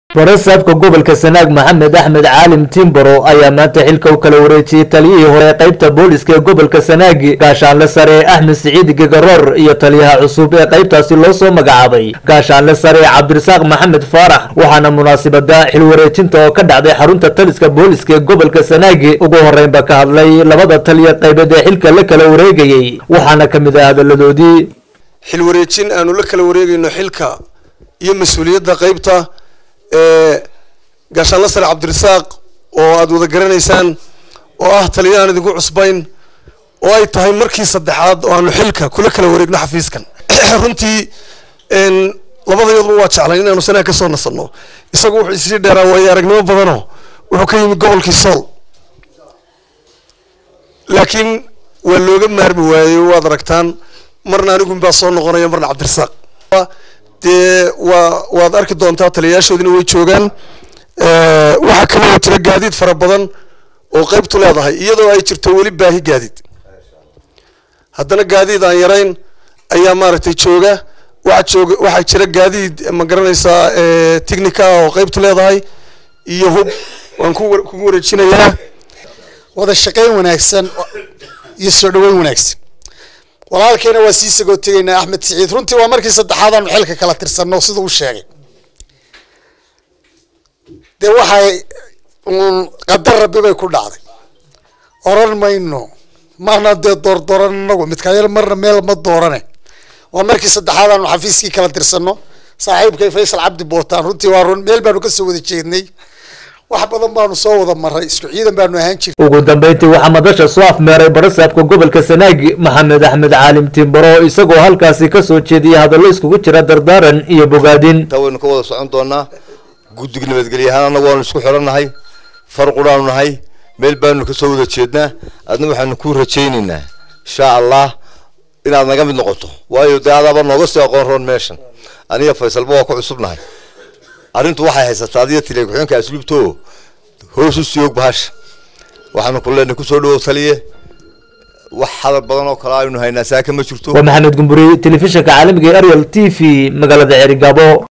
barasaabka gobolka sanaag maxamed axmed caalim timbaro ayaa maanta xilka u kala wareejiyey taliyihii hore qaybta booliska ee gobolka sanaag gaashaanle sare axmed siciid gegaroor iyo taliyaha cusub ee qaybtaasi loo soo magacaabay gaashaanle sare cabdirasaaq maxamed faarax waxaana munaasibada xil wareejinta oo ka dhacday xarunta taliska booliska ee gobolka sanaag ugu horeynba ka hadlay labada taliya qaybeed ee xilka la kala wareegayey waxaana ka mid ah hadaladoodii xil wareejin aanu la kala wareegayno xilka iyo mas-uuliyadda qaybta ee gaashaanle sare cabdirasaaq oo aada wada garanaysaan oo ah taliya aan idinku cusbayn oo ay tahay markii saddexaad oo aanu xilka kula kala wareegno xafiiskan runtii labadayaduba waa jeclayn inaanu sanaha ka soo nasanno isagu wuxuu isii dheeraa waayo aragnimo badanoo wuxuu ka yimid gobolkii sool laakiin waa looga maarmi waayey waad aragtaan marna anigun baa soo noqonaya marna cabdirasaaq dee waa waad arki doontaa taliyayaashoodina way joogaan waxaa kaloo jira gaadiid fara badan oo qaybtu leedahay iyadoo ay jirto weli baahi gaadiid haddana gaadiid aan yarayn ayaa maaragtay jooga waxaa jooga waxaa jira gaadiid ma garanaysaa technica oo qaybtu leedahay iyo hub waan ku kugu wareejinayaa wada shaqayn wanaagsan iyo soo dhaweyn wanaagsan walaalkeena waa sii sagoo tegaynaa axmed siciid runtii waa markii saddexaad aanu xilka kala tirsanno sida uu sheegay dee waxay qadar rabbi bay ku dhacday oran mayno maana dee doordooran inagu midkaayal marna meel ma doorane waa markii saddexaad aanu xafiiskii kala tirsanno saaxiibkay faysal cabdi bootaan runtii waa run meel baanu kasoo wada jeednay wax badan baanu soo wada maray isku ciidan baanu ahaan jirnay ugu dambeyntii waxaa madasha soo afmeeray barasaabka gobolka sanaag maxamed axmed caalim timbaro isagoo halkaasi kasoo jeediyay hadallo iskugu jira dardaaran iyo bogaadin taa waynu ka wada socon doonaa guddiga nabadgelye ahaan annagu waanu isku xidhan nahay far quraanu nahay meel baanu kasoo wada jeednaa adna waxaanu ku rajaynaynaa insha allah inaad naga mid noqoto waayo dee adaaba nooga sii aqoon roon meeshan aniga faysalba waa ku cusubnahay arrintu waxay haysataa adiga tiliya ku-xeenka asluubto hoos u sii og bahasha waxaanu ku leenahay kusoo dhawow taliye wax hadal badan oo kale aynu haynaa saaka ma jirto waa maxamed gumburi telefishinka caalamiga ee ariel t v magaalada cerigabo